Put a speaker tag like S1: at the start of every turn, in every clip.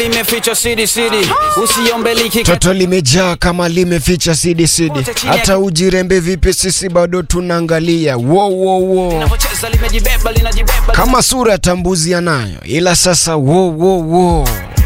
S1: imeficha siri siri, usiombe liki
S2: Toto limejaa kama limeficha sidi sidi, hata ujirembe vipi, sisi bado tunaangalia. Wo, wo, wo.
S1: linavyocheza limejibeba linajibeba
S2: Kama sura ya tambuzi yanayo, ila sasa wo, wo, wo.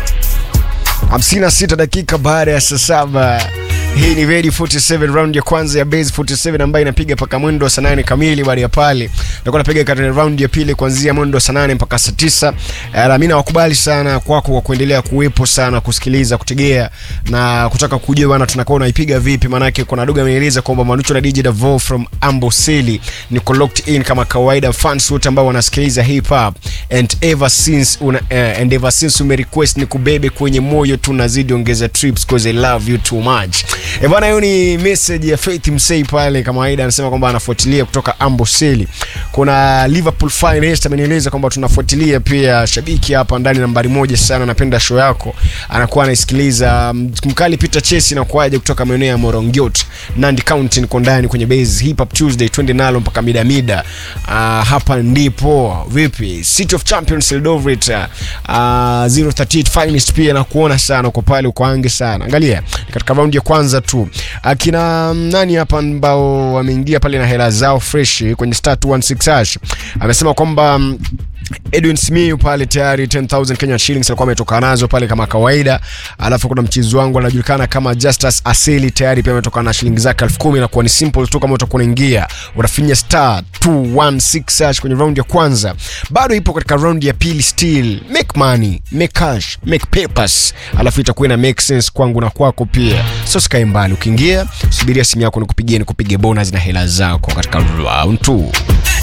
S2: 56 dakika baada ya saa saba. Hii ni Ready 47 round ya kwanza ya Base 47 ambayo inapiga mpaka mwendo wa saa nane kamili. Baada ya pale tutakuwa napiga katika round ya pili kuanzia mwendo wa saa nane mpaka saa tisa. Eh, na mimi nawakubali sana kwako kwa kuendelea kuwepo sana kusikiliza, kutegea na kutaka kujua bana tunakuwa unaipiga vipi, maanake kuna dogo amenieleza kwamba Manucho na DJ Davo from Amboseli niko locked in kama kawaida, fans wote ambao wanasikiliza hip hop and ever since una, uh, and ever since ume request ni kubebe kwenye moyo, tunazidi ongeza trips cause I love you too much. Eh bwana, hiyo ni message ya Faith Msei pale, kama kawaida anasema kwamba anafuatilia kutoka Amboseli. Kuna Liverpool Finest amenieleza kwamba tunafuatilia pia, shabiki hapa ndani nambari moja sana, anapenda show yako, anakuwa anaisikiliza. Mkali Peter Chesi na kuaje kutoka maeneo ya Morongiot, Nandi County, niko ndani kwenye base Hip Hop Tuesday, twende nalo mpaka mida mida. Uh, hapa ndipo vipi City of Champions Eldoret, uh, 038 Finest pia na kuona sana uko pale uko ange sana. Angalia ni katika raundi ya kwanza tu akina mm, nani hapa ambao wameingia pale na hela zao fresh kwenye star 216 hash amesema kwamba mm, Edwin Simiyu pale tayari 10000 Kenya shillings alikuwa ametoka nazo pale kama kawaida. Alafu kuna mchezo wangu anajulikana kama Justus Aseli tayari pia ametoka na shilingi zake 10000 na kuwa ni simple tu, kama utakuwa unaingia unafinya star 216 hash kwenye round ya kwanza, bado ipo katika round ya pili still. Make money, make cash, make papers, alafu itakuwa ina make sense kwangu na kwako pia. So sikae mbali, ukiingia subiria simu yako nikupigie, nikupige bonus na hela zako katika round 2.